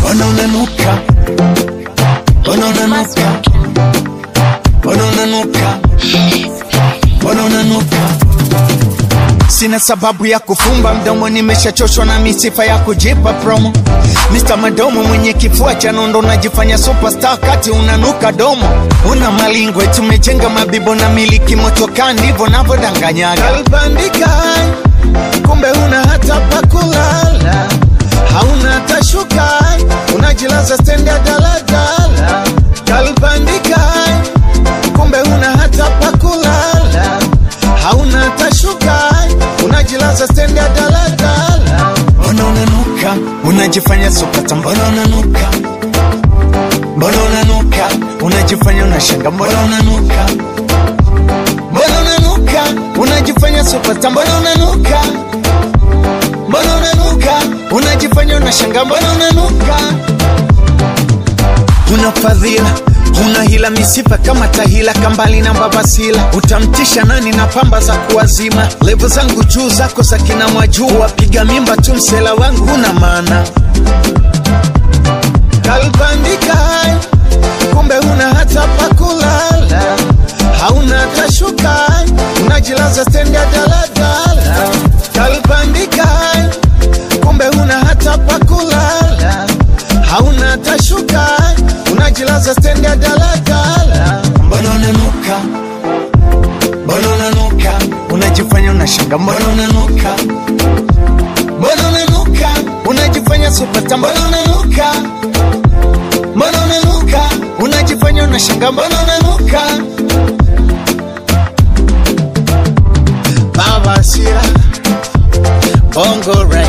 mbona unanuka mbona unanuka mbona unanuka mbona unanuka Sina sababu ya kufumba mdomo, nimeshachoshwa na misifa ya kujipa promo. Mr. Madomo mwenye kifua cha nondo, najifanya superstar kati unanuka domo. Una malingwe, tumejenga mabibo na miliki motoka, ndivyo navyodanganyaga. Kalbandika, kumbe una hata pa kulala, hauna hata shuka, unajilaza stendi ya daladala. Kalbandika, kumbe una hata pa kulala, hauna hata shuka, unajilaza stendi ya daladala. Mbona unanuka, unajifanya supata, mbona unanuka, mbona unanuka, unajifanya unashanga, mbona unanuka, mbona unanuka, unajifanya supata, mbona unanuka, mbona unanuka, unajifanya unashanga, mbona unanuka Una fadhila una hila misifa kama tahila kambali na babasila utamtisha nani na pamba za kuwazima levo zangu juu zako za kina mwajuu wapiga mimba tu msela wangu una maana kalbandika kumbe una hata pa kulala hauna hata shuka unajilaza stendi ya daladala kalbandika kumbe una hata pa kulala hauna hata shuka unajilaza stendi ya daladala mbona unanuka mbona unanuka unajifanya unashanga mbona unanuka mbona unanuka unajifanya supata mbona unanuka mbona unanuka unajifanya unashanga mbona unanuka baba sira bongo right